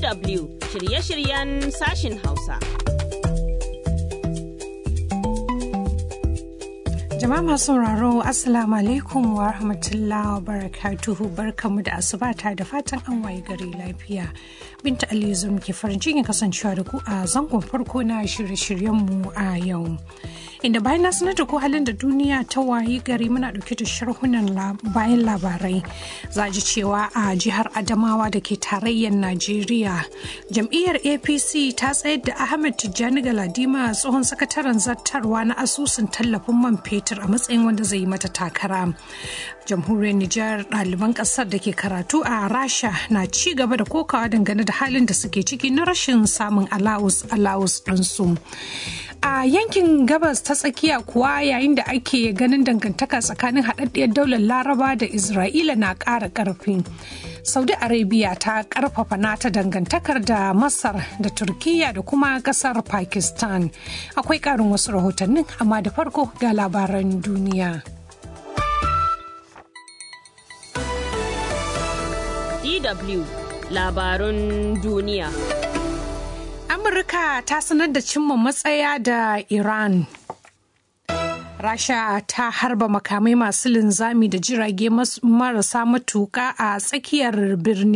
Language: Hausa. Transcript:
DW shirye-shiryen sashin Hausa. Jama'a masu sauraro Assalamu alaikum wa rahmatullahi wa barakatuhu barkamu da asubata da fatan an waye gari lafiya. Binta Aliyu zum ke farin cikin kasancewa da ku a zangon farko na shirye-shiryenmu a yau. Inda bayan na sanar da ku halin da duniya ta wayi gari muna dauke da sharhunan bayan labarai. Za ji cewa a jihar Adamawa da ke tarayyar Najeriya, jam'iyyar APC ta tsayar da Ahmed Tijjani Galadima tsohon sakataren zartarwa na asusun tallafin man fetur a matsayin wanda zai yi mata takara. Jamhuriyar Nijar ɗaliban ƙasar da ke karatu a Rasha na ci gaba da kokawa dangane da halin da suke ciki na rashin samun alawus alawus ɗinsu. a yankin gabas ta tsakiya kuwa yayin da ake ganin dangantaka tsakanin haɗaɗɗiyar daular laraba da isra'ila na ƙara ƙarfi saudi arabia ta ƙarfafa nata dangantakar da masar da turkiya da kuma ƙasar pakistan akwai ƙarin wasu rahotannin amma da farko ga labaran duniya DW labarun duniya. Amurka ta sanar da cimma matsaya da Iran. Rasha ta harba makamai masu linzami da jirage marasa matuka a tsakiyar birnin